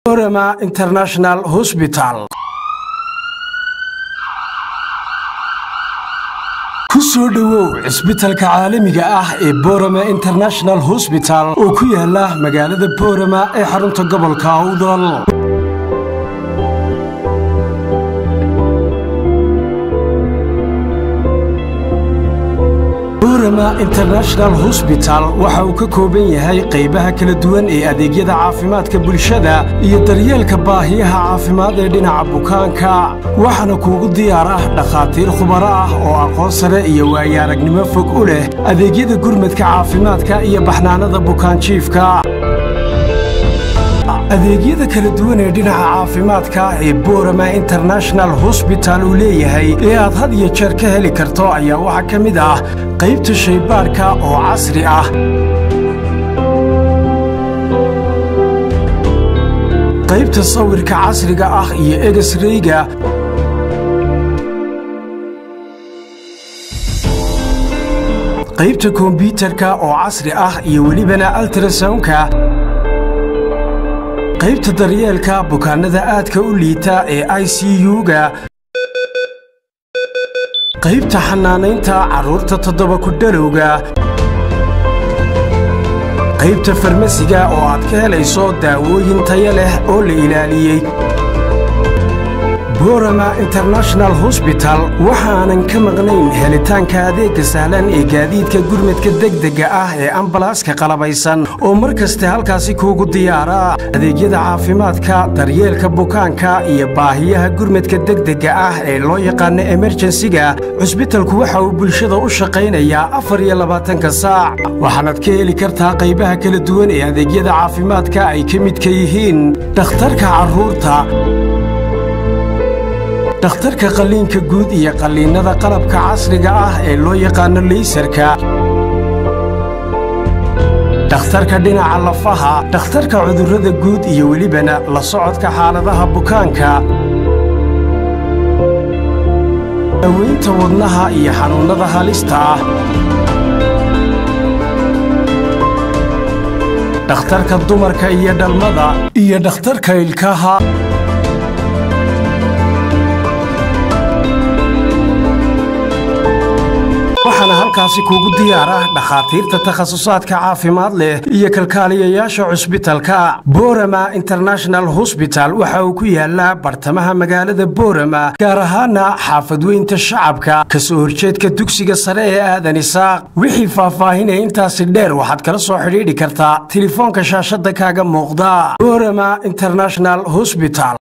borama international hosbital ku soo dhowow cisbitalka caalamiga ah ee borama international hosbital oo ku yaala magaalada borama ee xarunta gobolka awdal borama international hosbital waxa uu ka kooban yahay qaybaha kala duwan ee adeegyada caafimaadka bulshada iyo daryeelka baahiyaha caafimaad ee dhinaca bukaanka waxaana kuugu diyaar ah dhakhaatiir khubaro ah oo aqoon sare iyo waayaaragnimo fog u leh adeegyada gurmadka caafimaadka iyo baxnaanada bukaanjiifka adeegyada kala duwan ee dhinaca caafimaadka ee borama international hosbital uu leeyahay ee aad had iyo jeer ka heli karto ayaa waxaa ka mid ah qaybta shaybaarka oo casri ah qaybta sawirka casriga ah iyo egesreyga qaybta kombyutarka oo casri ah iyo welibana altrasownka qaybta daryeelka bukaannada aadka u liita ee i c u-ga qaybta xanaanaynta carruurta toddoba ku dhalowga qaybta farmasiga oo aad ka helayso daawooyin taya leh oo la ilaaliyey borama international hosbital waxaanan ka maqnayn helitaanka adeegga sahlan ee gaadiidka gurmadka degdegga ah ee ambalaaska qalabaysan oo mar kaste halkaasi kuugu diyaara adeegyada caafimaadka daryeelka bukaanka iyo baahiyaha gurmadka degdegga ah ee loo yaqaano emerjensiga cusbitalku waxa uu bulshada u shaqaynayaa afar iyo labaatanka saac waxaanaad ka heli kartaa qaybaha kala duwan ee adeegyada caafimaadka ay ka midka yihiin dhakhtarka carruurta dhakhtarka qalliinka guud iyo qalliinnada qalabka casriga ah ee loo yaqaano leysarka dhakhtarka dhinaca lafaha dhakhtarka cudurrada guud iyo welibana la socodka xaaladaha bukaanka daweynta wadnaha iyo xanuunnada halista ah dhakhtarka dumarka iyo dhalmada iyo dhakhtarka ilkaha waxaana halkaasi kuugu diyaar ah dhakhaatiirta takhasusaadka caafimaad leh iyo kalkaaliyayaasha cusbitalka borama international hosbital waxa uu ku yaalaa bartamaha magaalada borama gaar ahaana xaafadweynta shacabka ka soo horjeedka dugsiga sare ee aadan isaaq wixii faahfaahinaya intaasi dheer waxaad kala soo xidhiidhi kartaa telefoonka shaashadda kaaga muuqda borama international hosbital